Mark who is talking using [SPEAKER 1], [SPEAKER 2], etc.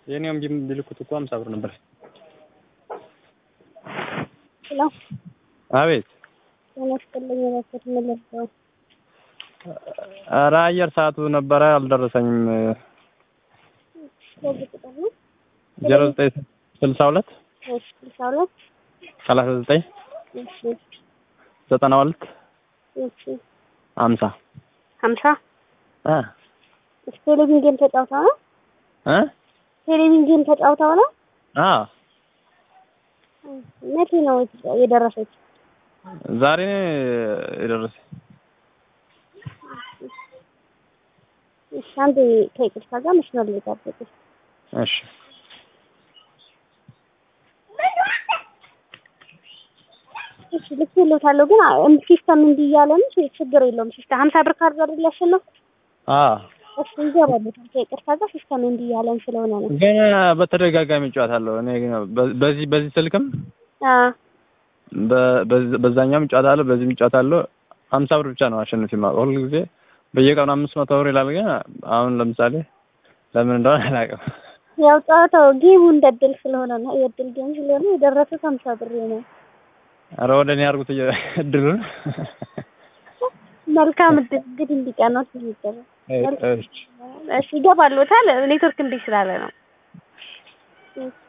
[SPEAKER 1] የኔም ቢልኩት እኮ ሀምሳ ብር ነበር።
[SPEAKER 2] ሄሎ
[SPEAKER 1] አቤት።
[SPEAKER 2] ጤና ይስጥልኝ። እባክዎት ምን ልርዳው?
[SPEAKER 1] ኧረ አየር ሰዓቱ ነበረ አልደረሰኝም።
[SPEAKER 2] በዚህ ቁጥር ነው
[SPEAKER 1] ዜሮ ዘጠኝ ስልሳ ሁለት
[SPEAKER 2] እሺ፣ ስልሳ ሁለት
[SPEAKER 1] ሰላሳ ዘጠኝ
[SPEAKER 2] እሺ፣
[SPEAKER 1] ዘጠና ሁለት
[SPEAKER 2] እሺ፣
[SPEAKER 1] ሀምሳ
[SPEAKER 2] ሀምሳ
[SPEAKER 1] እ
[SPEAKER 2] እሺ። ቴሌቪዥን ጌም ተጫውተው ነው?
[SPEAKER 1] እ
[SPEAKER 2] ቴሌቪዥን ጌም ተጫውተው ነው?
[SPEAKER 1] አ
[SPEAKER 2] መቼ ነው የደረሰች?
[SPEAKER 1] ዛሬ ነው የደረሰ።
[SPEAKER 2] እሺ፣ አንዴ ከይቅርታ ጋር መስመር ላይ ጠብቁ።
[SPEAKER 1] እሺ
[SPEAKER 2] እሺ፣ ልኬልዎታለሁ ግን አ- ሲስተም እንዲህ እያለ ነው። ችግር የለውም። ሲስተም ሀምሳ ብር ካርድ አይደል ያሸነፍኩት?
[SPEAKER 1] አ
[SPEAKER 2] እሺ፣ ይገባልዎታል። ከይቅርታ ጋር ሲስተም እንዲህ እያለን ስለሆነ ነው።
[SPEAKER 1] ግን በተደጋጋሚ እጫወታለሁ እኔ ግን በ- በዚህ በዚህ ስልክም
[SPEAKER 2] አ
[SPEAKER 1] በ- በዚ- በዛኛውም እጫወታለሁ በዚህም እጫወታለሁ። ሀምሳ ብር ብቻ ነው አሸንፍ የማውቀው ሁል ጊዜ በየቀኑ አምስት መቶ ብር ይላል። ግን አሁን ለምሳሌ ለምን እንደሆነ አላውቅም።
[SPEAKER 2] ያው ጨዋታው ጌሙ እንደ እድል ስለሆነ ነው። የእድል ጌም ስለሆነ የደረሱት ሀምሳ ብር ነው።
[SPEAKER 1] ኧረ ወደ እኔ አድርጉት እየ- እድሉን
[SPEAKER 2] መልካም እድል እንግዲህ እንዲቀናት ይደረግ።
[SPEAKER 1] እሺ
[SPEAKER 2] እሺ ይገባልዎታል። ኔትወርክ እንዲህ ስላለ ነው።